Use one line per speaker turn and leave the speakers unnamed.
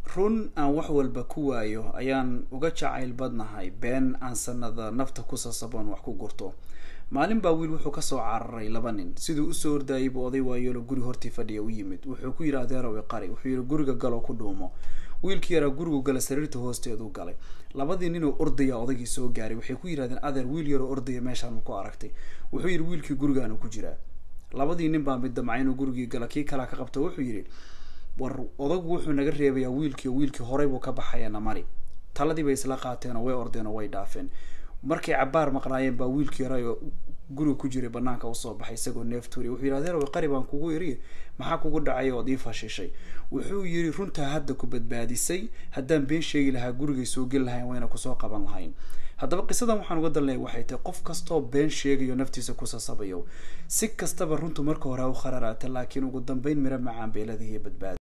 run aan wax walba ku waayo ayaan uga jacayl badnahay been aan sanada nafta ku sasaboon wax ku gurto maalin baa wiil wuxuu kasoo cararay laba nin siduu usoo ordayay buu oday waayeelo guri hortii fadhiya u yimid wuxuu ku yidhi adeerow iqari wuxuu yidhi guriga galoo ku dhuumo wiilkii yaraa gurigu gala sariirta hoosteeduu galay labadii ninoo ordaya odaygii soo gaaray waxay ku yidhahdeen adeer wiil yaroo ordaya meeshaan ku aragtay wuxuu yidhi wiilkii gurigaanu ku jiraa labadii nin baa mid damca inuu gurigii gala kii kalea ka qabta wuxuu yidhi war odagu wuxuu naga reebayaa wiilkii wiilkii horey buu ka baxayaena mari taladii bay isla qaateenoo way ordeenoo way dhaafeen markay cabaar maqnaayeen baa wiilkii yaray guriga ku jiray banaanka usoo baxay isagoo neef tuuriya wuxuu yidhi adeer qari baan kugu iri maxaa kugu dhacay ood ii fashishay wuxuu yidhi runtaa hadda ku badbaadisay haddaan been sheegi lahaa gurigay soo geli lahayn wayna kusoo qaban lahayn haddaba qisadan waxaan uga dalnay waxay tahay qof kastoo been sheegayo naftiisa ku sasabayo si kastaba runtu marka hore ha u khararaata laakiin ugu dambeyn miro macaan beeladihiiyo badbaada